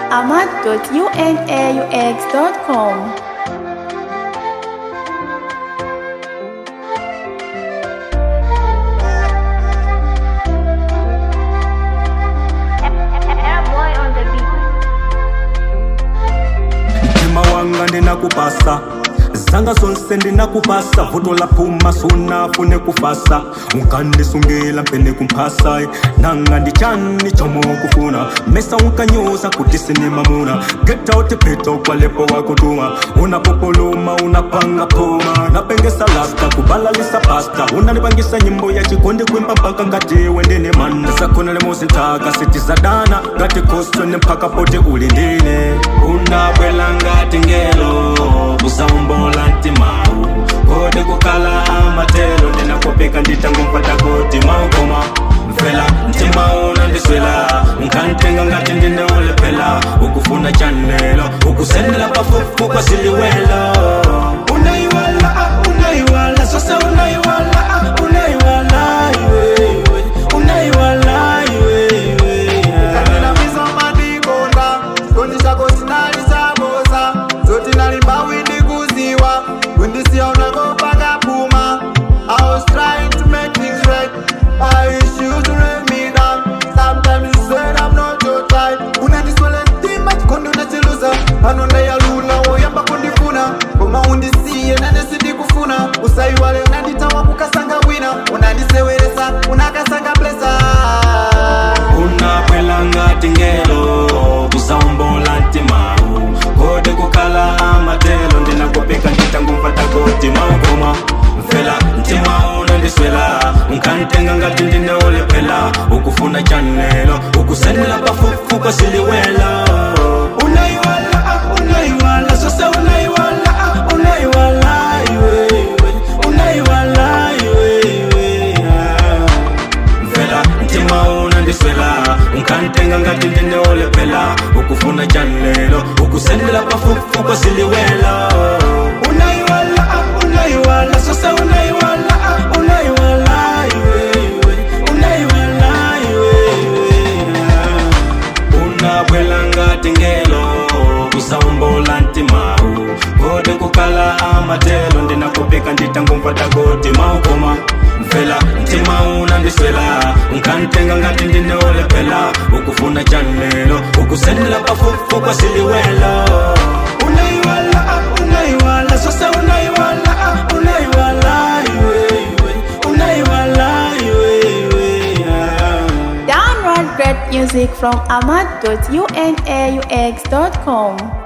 ahmad.unaux.com. Airboy on the beat. mtima wanga ndinakupasa zanga zonse ndinakupasa vuto la phuma sunafune kufasa unkandisungila mpene kumphasa nanga ndichani chomo kufuna mesa unkanyuza kuti sinimamuna get out pito kwalepo wakutuma unapopoluma unapanga puma napengesa lasta kubalalisa pasta unanipangisa nyimbo ya chikondi kwimba mpaka ngati wendene mana zakona lemosintaka sitizadana ngati koswene mpaka pote ulindine unabwela ngati ngelo kusaumbola ntimawu kode kukala amatelo ndinakopeka nditangumfata kuti maukoma mfela mtima unandiswela nkantenga ngati ndineulepela ukufuna chanelo ukusendela pafufu kwa siliwelo unaiwala ah, unaiwala sasa unaiwala ah, unaiwala iwe, iwe. unaiwala iwe, iwe, yeah. Kanilamiza madikonda Kondi chako sinalisaboza Zoti nalimbawi ndikuziwa Kundisiya unakopaka puma I was trying to make things right I wish you to let me down Sometimes you said I'm not your type Unandiswele ntima chikondi unachiluza Pano ndayalula woyamba kundifuna Koma undisiye nane sindikufuna Usaiwale unanditawa kukasanga wina Unandiseweresa unakasanga blesa unabwela ngati ngelo kusaumbola ntimawu kode kukhala amatelo ndinakopeka nditangumfata kuti maukoma mfela mtima unandiswela nkantenga ngati ndineulepela ukufuna chanelo ukusendela pafufu kwa siliwelo unaiwala ah, unaiwala sasa unaiwala ah, unaiwala iwe, iwe. unaiwala iwe, iwe, yeah mfela mtima unandiswela nkantenga ngati ndineulepela ukufuna chanelo ukusendela pafufu kwa siliwelo unaiwala ah, unaiwala sasa unaiwala ah, unaiwala iwe, iwe. unaiwala iwe, iwe, yeah. unabwela ngati ngelo kusaumbola ntimawu kode kukala amatelo ndinakopeka nditangumfata kuti maukoma mfela mtima unandiswela nkantenga ngati ndineulepela ukufuna chanelo ukusendela pafufu kwa siliwelo unaiwala ah, unaiwala sasa unaiwala ah, unaiwala iwe, iwe. unaiwala iwe, iwe, yeah. Download great music from ahmad.unaux.com.